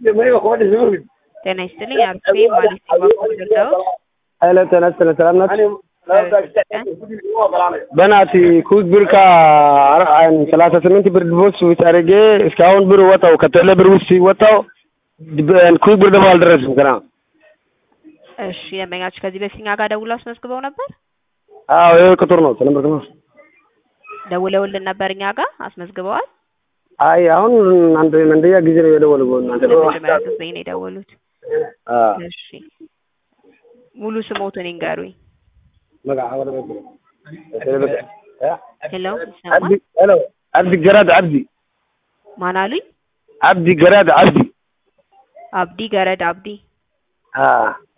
ጤና ይስጥልኝ አርፌ ማለት ባኮደርዳው ኃይለ ጤና ይስጥልኝ ሰላም ናችሁ? በናት ኩክ ብር ሰላሳ ስምንት ብር ቦክስ ውስጥ አድርጌ እስካሁን ብር ወጣው ከቴሌ ብር ውስጥ ወጣው ኩክ ብር ደግሞ አልደረስም ገና። እሺ ደንበኛችሁ ከዚህ በፊት እኛ ጋር ደውለው አስመዝግበው ነበር? አዎ ይሄ ቁጥር ነው ተነምበር ነው። ደውለውልን ነበር እኛ ጋር አስመዝግበዋል? አይ አሁን አንድ አንደኛ ጊዜ ነው የደወለው እናንተ ለመጀመሪያ ጊዜ ነው የደወሉት። አ እሺ ሙሉ ስሞትን ይንገሩኝ። መጋ አወለ ሄሎ ሄሎ ይሰማል? አብዲ ሄሎ አብዲ ገራድ አብዲ ማን አሉኝ? አብዲ ገራድ አብዲ አብዲ ገረድ አብዲ። አ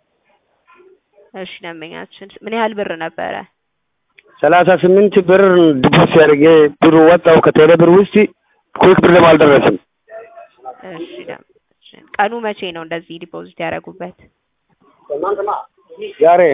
እሺ ደንበኛችን ምን ያህል ብር ነበረ? ሰላሳ ስምንት ብር ዲፖዚት ያደርጌ ብሩ ወጣው ከቴሌ ብር ውስጥ ኩክ ብር ደግሞ አልደረስም። እሺ ደንበኛችን ቀኑ መቼ ነው እንደዚህ ዲፖዚት ያደረጉበት? ዛሬ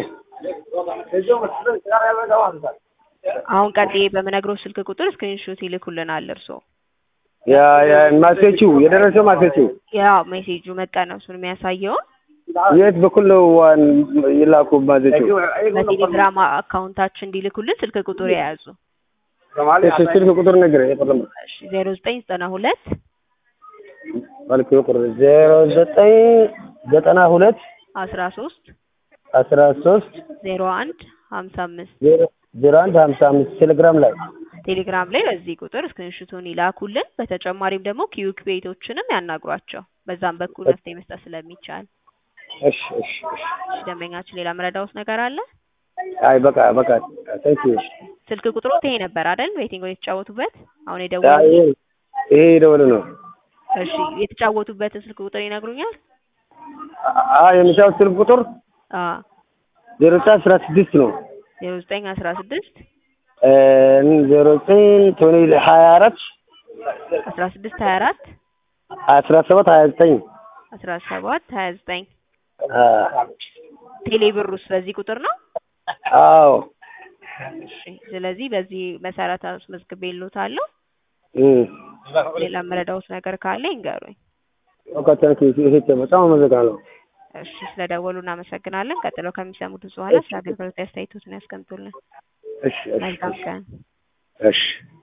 አሁን ቀጥዬ በምነግረው ስልክ ቁጥር ስክሪንሾት ይልኩልናል እርስዎ። ያ ያ ማሴቹ የደረሰው ማሴቹ ያው ሜሴጁ መቀነሱን የሚያሳየውን የት በኩል ነው ዋን ይላኩ ማሴቹ? በቴሌግራም አካውንታችን እንዲልኩልን ስልክ ቁጥር የያዙ እሺ ስልክ ቁጥር ነገር የለም ዜሮ ዘጠኝ ዘጠና ሁለት ማለት ቁጥር ዜሮ ዘጠኝ ዘጠና ሁለት አስራ ሶስት አስራ ሶስት ዜሮ አንድ ሀምሳ አምስት ዜሮ ዜሮ አንድ ሀምሳ አምስት ቴሌግራም ላይ ቴሌግራም ላይ በዚህ ቁጥር ስክሪንሹቱን ይላኩልን። በተጨማሪም ደግሞ ኪዩክ ቤቶችንም ያናግሯቸው። በዛም በኩል መፍትሄ መስጠት ስለሚቻል። እሺ እሺ እሺ እሺ ደንበኛችን ሌላ መረዳውት ነገር አለ? አይ በቃ በቃ ታንክ ዩ ስልክ ቁጥሩ ይሄ ነበር አይደል? ቤቲንግ የተጫወቱበት አሁን አይ የደወሉ ይሄ ደወለ ነው እሺ የተጫወቱበትን ስልክ ቁጥር ይነግሩኛል? አ የሚታው ስልክ ቁጥር አ ዜሮ ዘጠኝ አስራ ስድስት ነው ዜሮ ዘጠኝ አስራ ስድስት ዜሮ ዘጠኝ ቶኒ ሀያ አራት አስራ ስድስት ሀያ አራት አስራ ሰባት ሀያ ዘጠኝ አስራ ሰባት ሀያ ዘጠኝ ቴሌ ብሩስ በዚህ ቁጥር ነው? አዎ እሺ ስለዚህ በዚህ መሰረት አስመዝግቤልዎታለሁ። እም ሌላ መረዳውት ነገር ካለ ይንገሩኝ። ኦኬ ታንክ ዩ ይሄ በጣም አመሰግናለሁ። እሺ ስለደወሉ እናመሰግናለን። ቀጥለው ከሚሰሙት በኋላ ስለ አገልግሎት አስተያየቶትን ያስቀምጡልን። እሺ እሺ መልካም ቀን። እሺ